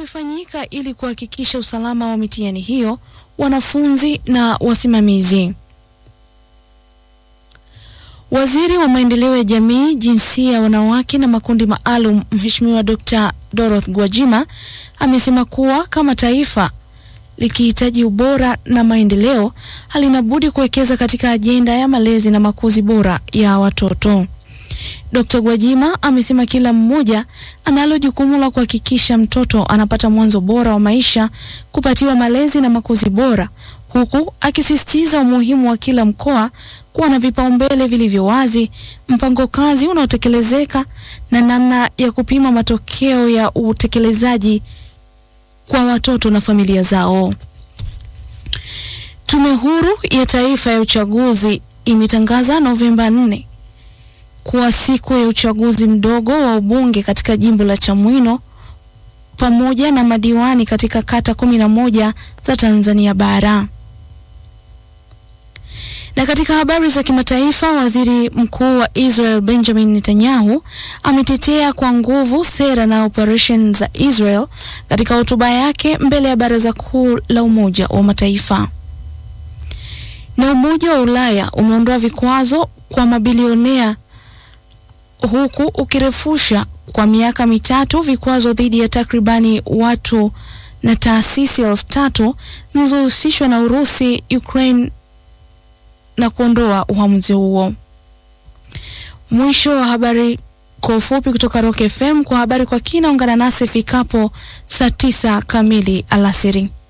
umefanyika ili kuhakikisha usalama wa mitihani hiyo, wanafunzi na wasimamizi. Waziri wa maendeleo ya jamii, jinsia ya wanawake na makundi maalum, Mheshimiwa Dr. Dorothy Gwajima amesema kuwa kama taifa likihitaji ubora na maendeleo, halina budi kuwekeza katika ajenda ya malezi na makuzi bora ya watoto. Dr. Gwajima amesema kila mmoja analo jukumu la kuhakikisha mtoto anapata mwanzo bora wa maisha, kupatiwa malezi na makuzi bora, huku akisisitiza umuhimu wa kila mkoa kuwa na vipaumbele vilivyo wazi, mpango kazi unaotekelezeka na namna ya kupima matokeo ya utekelezaji kwa watoto na familia zao. Tume Huru ya Taifa ya Uchaguzi imetangaza Novemba 4 kuwa siku ya uchaguzi mdogo wa ubunge katika jimbo la Chamwino pamoja na madiwani katika kata kumi na moja za Tanzania bara. Na katika habari za kimataifa, waziri mkuu wa Israel Benjamin Netanyahu ametetea kwa nguvu sera na operation za Israel katika hotuba yake mbele ya Baraza Kuu la Umoja wa Mataifa. Na Umoja wa Ulaya umeondoa vikwazo kwa mabilionea huku ukirefusha kwa miaka mitatu vikwazo dhidi ya takribani watu na taasisi elfu tatu zinazohusishwa na Urusi, Ukraine na kuondoa uamuzi huo. Mwisho wa habari kwa ufupi kutoka Rock FM. Kwa habari kwa kina, ungana nasi ifikapo saa tisa kamili alasiri.